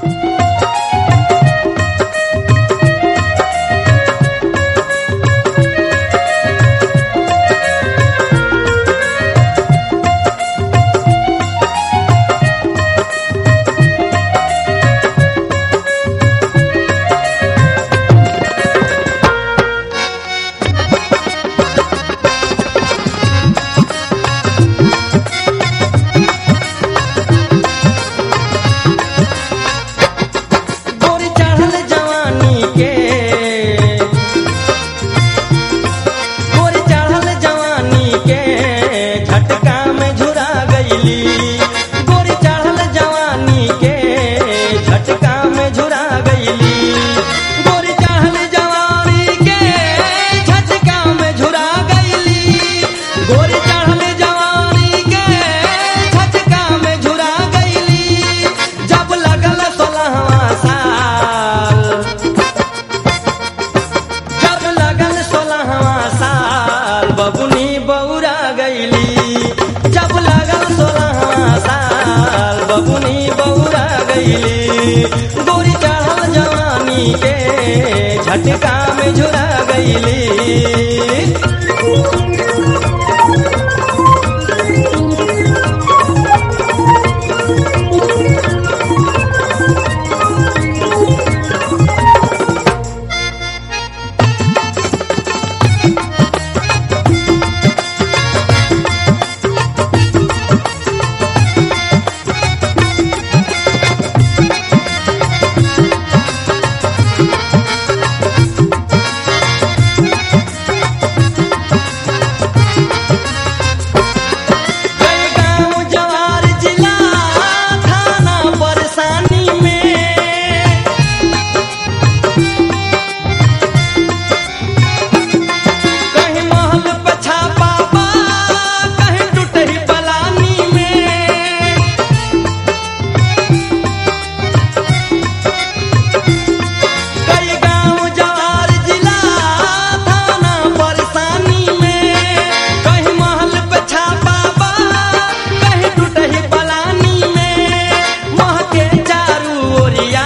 गोरी चढ़ल जवानी के गोरी चढ़ल जवानी के झटका में झुरा गईली गोरी चढ़ल जवानी के झटका में झुरा गईली गोरी चढ़ल जवानी के झटका में झुरा गईली गोरी चढ़ल जवानी के झटका में झुरा गईली जब लगल सोलहवा साल जब लगल सोलहवा साल बबुनी बौरा गईली जब लगल सोलहवा साल बबुनी बौरा गईली गोरी चढ़ल जवानी के झटका में झुरा गईली कई गाँव जवार जिला थाना परेशानी में कहीं महल पछा पापा कहीं टूटही पलानी में कई गाँव जवार जिला थाना परेशानी में कहीं महल पे छापा बा कहीं टूटही पलानी में मह के चारू ओरिया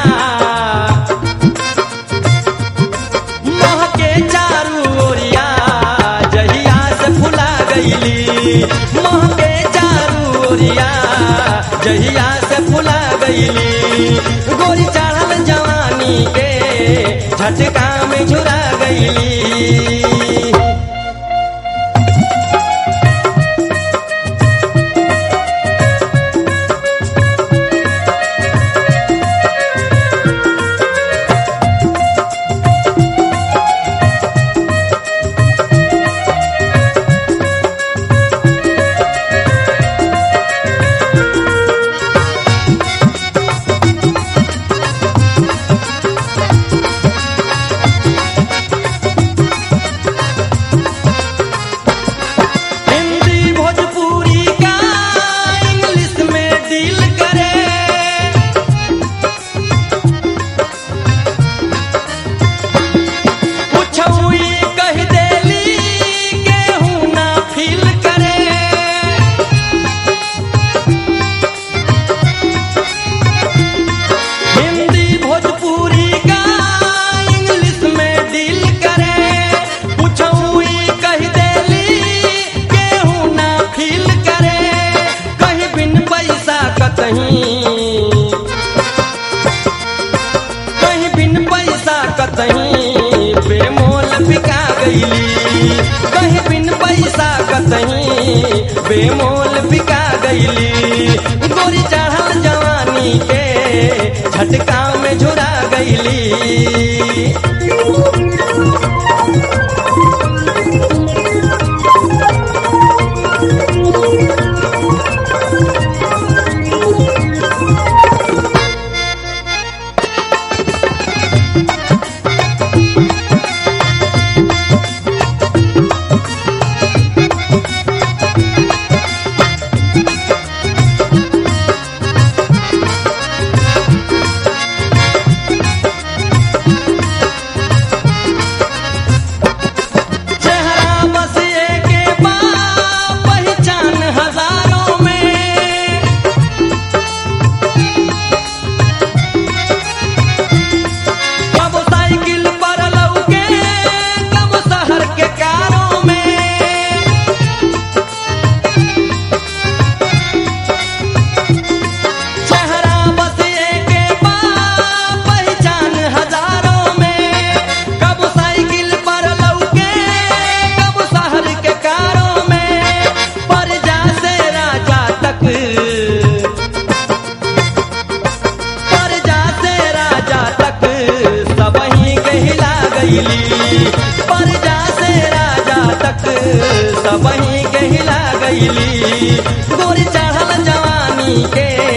मह के चारू ओरिया जहिया से फुला गईली मह के चारू ओरिया जहिया से फुला गईली गोरी चढ़ल जवानी के झटका में झुरा गईली हिंदी भोजपुरी का इंग्लिश में डील करे कुछौई कह देली केहू ना फील करे हिंदी भोजपुरी का इंग्लिश में डील करे कुछौई कह देली केहू ना फील करे कहीं बिन पैसा कतहीं कहीं बिन पैसा कतहीं बेमोल बिका गईली कहीं बिन पैसा कतहीं बेमोल बिका गईली गोरी चढ़ल जवानी के झटका में झुरा गईली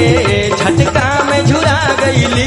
झटका में झुरा गईली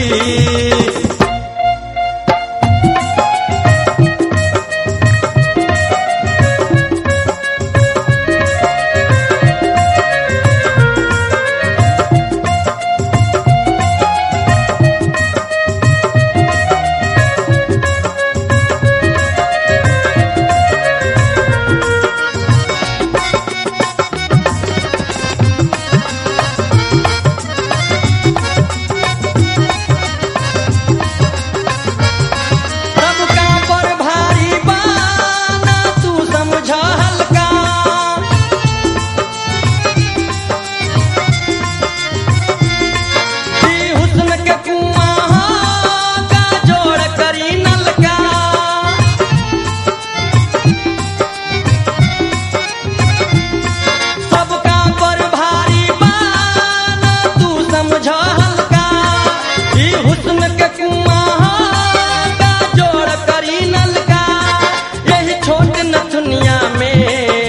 सबका पर भारी बाना तू समझ हल्का कि हुस्न के कुआं का जोड़ करी नलका सबका पर भारी बाना तू समझ हल्का कि हुस्न के कुआं का जोड़ करी नलका यही छोट नथुनिया में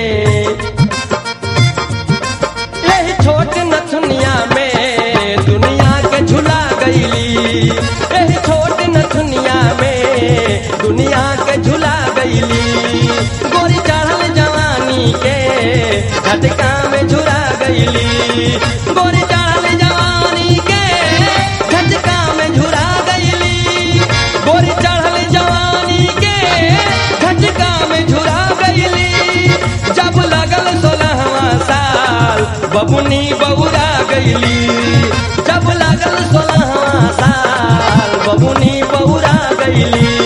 यही छोट नथुनिया में दुनिया के झुला गईली यही छोट नथुनिया में दुनिया के झुला गईली गोरी चढ़ल जवानी के झटका में झुरा गईली गोरी चढ़ल जवानी के झटका में झुरा गईली गोरी चढ़ल जवानी के झटका में झुरा गईली जब लगल सोलहवा साल बबुनी बौरा गईली जब लगल सोलहवा साल बबुनी बौरा गईली